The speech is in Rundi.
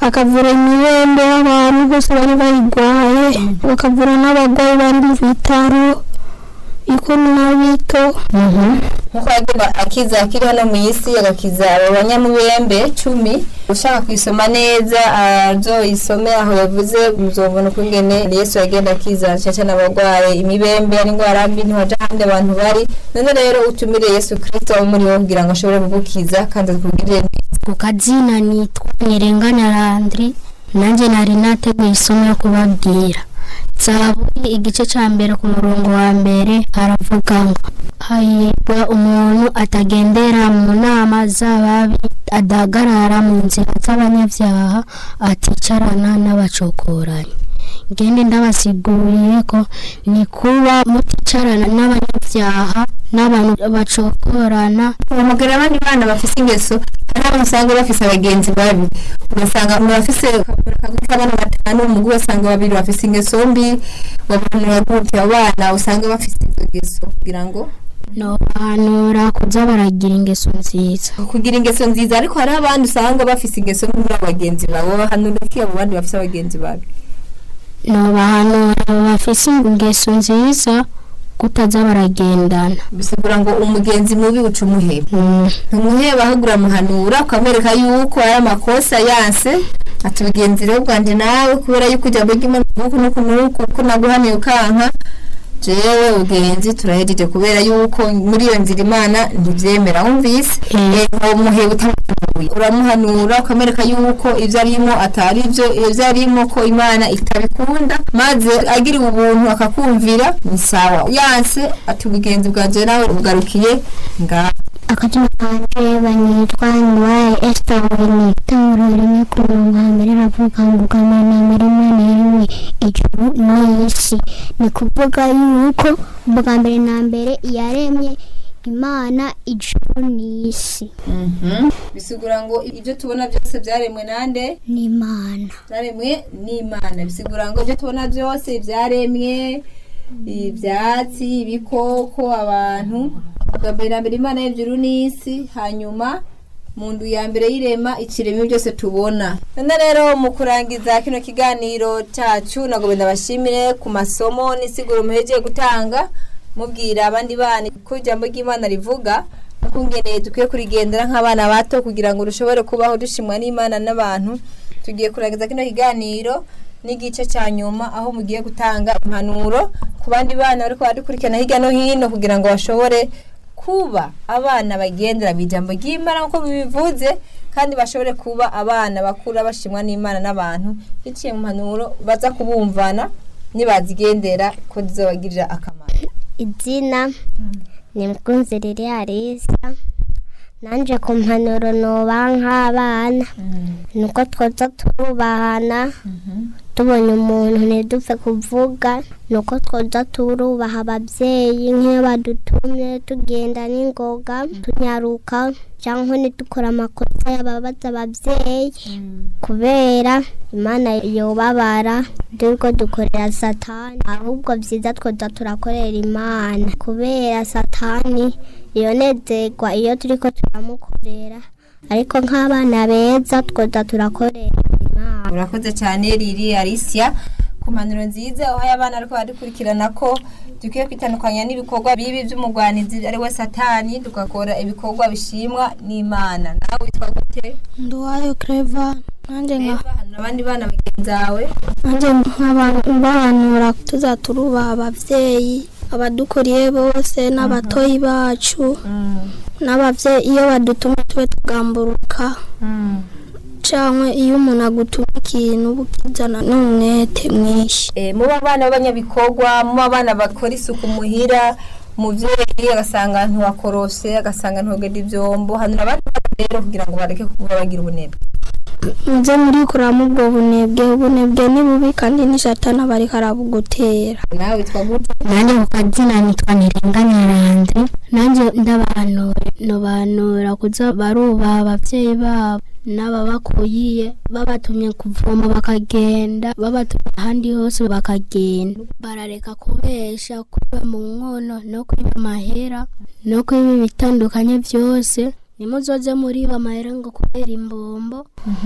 akavura imibembe y'abantu bose bari bayigwaye bakavura n'abagwayi bari mu bitaro ikuru na bito nkuko yagomba akiza akiri hano mu isi agakiza abo banyamubembe cumi ushaka kuyisoma neza azoyisome aho yavuze muzobona ukungene yesu yagenda akiza cyane cyane abarwaye imibembe n'indwara mbi ntiwaja ahandi abantu bari none rero utumire yesu kirisito wo muri wo kugira ngo ashobore kugukiza kandi akugirire neza ku kazina nitwa ntirenganya landri nanjye nari nateguye isomo yo kubabwira zaburi igice cya mbere ku murongo wa mbere haravuga ngo hahirwa umuntu atagendera mu nama z'ababi adahagarara mu nzira z'abanyabyaha aticarana n'abacokoranyi ngende ndabasiguriye ko ni kuba muticarana n'abanyabyaha n'abantu bacokorana umugore abandi bana bafise ingeso hari abantu usanga bafise abagenzi babi ugasanga umuntu afise akaguru k'abana batanu umugore ugasanga babiri bafise ingeso mbi babanura gutya abana usanga bafise izo ngeso kugira ngo nobanura kuza baragira ingeso nziza kugira ingeso nziza ariko hari abandi usanga bafise ingeso mbi muri abagenzi babo bahanura ko abo bandi bafise abagenzi babi nobahanura bafise ingeso nziza kutaza baragendana bisigura ngo umugenzi mubi uca umuheba Mm, ntumuheba ahubwo uramuhanura ukamwereka yuko ari amakosa yanse ati ubugenzi rero bwanjye nawe kubera yuko ujya mbega nuku nuku nuku ko naguhaniye ukanka jewe ubugenzi turahejeje kubera yuko muri iyo nzira imana ntibyemera wumvise Eh. uwo muheba utamuhanuye uramuhanura ukamwereka yuko ibyo arimo atari byo ibyo arimo ko imana itabikunda maze agiriwe ubuntu akakumvira ni sawa yanse ati ubugenzi bwanjye nawe ugarukiye ngaho akazina kanje banyitwa nywaye Esther Wini itanguro rimwe ku murongo wa mbere ravuga ngo ubwambere na mbere imana yaremye ijuru n'isi ni kuvuga yuko ubwa mbere na mbere yaremye imana ijuru n'isi bisigura ngo ibyo tubona byose byaremwe nande n'imana byaremwe n'imana bisigura ngo ibyo tubona byose byaremwe ibyatsi ibikoko abantu bwa mbere na mbere imana y'ijuru n'isi hanyuma mu ndu ya mbere y'irema ikiremwa byose tubona none rero mu kurangiza kino kiganiro cyacu nagomba ndabashimire ku masomo n'isiguro muhegeye gutanga mubwira abandi bana ko ijambo ry'imana rivuga ukungene dukwiye kurigendera nk'abana bato kugira ngo dushobore kubaho dushimwa n'imana n'abantu tugiye kurangiza kino kiganiro n'igice cya nyuma aho mugiye gutanga impanuro ku bandi bana bari baradukurikirana hirya no hino kugira ngo bashobore kuba abana bagendera mu ijambo ry'imana nk'uko bibivuze kandi bashobore kuba abana bakura bashimwa n'imana n'abantu biciye mu mpanuro baza kubumvana nibazigendera ko zizabagirira akamaro izina ni mkunzi riri arisa nanje ku mpanuro noba nk'abana nuko twoza turubahana tubonye umuntu ntidupfe kuvuga nuko twoza turubaha ababyeyi nk'iyo badutumye tugenda n'ingoga tunyaruka cyangwa ntidukore amakosa yababaza ababyeyi kubera imana yobabara turiko dukorera satani ahubwo byiza twoza turakorera imana kubera satani yonezerwa iyo turiko turamukorera ariko nk'abana beza twoza turakorera imana urakoze cyane riri arisia ku mpanuro nziza uhaye abana ariko baradukurikirana ko dukwiye kwitandukanya n'ibikorwa bibi by'umugwanizi ari we satani tugakora ibikorwa bishimwa n'imana nawe witwa gute nduwayo Clever nanjye nka Eva, hano abandi bana bagenzi bawe nanjye nk'abanura tuza turubaha ababyeyi abadukuriye bose n'abatoyi bacu n'ababyeyi iyo badutumye tube tugamburuka cyangwa iyo umuntu agutuma ikintu bukizana n'umwete mwinshi Eh, muba abana b'abanyabikorwa muba abana bakora isuku muhira umubyeyi agasanga ntiwakorose agasanga ntugenda ibyombo hano abandi bana rero kugira ngo bareke kuba bagira ubunebwe muze murikuramo ubwo bunebwe ubunebwe ni bubi kandi n'ishatana bari karabugutera nawe witwa gute nanjye ku kazina nitwa ntirenganya randre nanjye ndabanura nobanura kuza barubaha ababyeyi babo n'ababakuyiye babatumye kuvoma bakagenda babatumye ahandi hose bakagenda barareka kubesha kuba mu nkono no kwiba amahera no kwiba ibitandukanye byose nimuzoze muriba amahera ngo kubera imbombo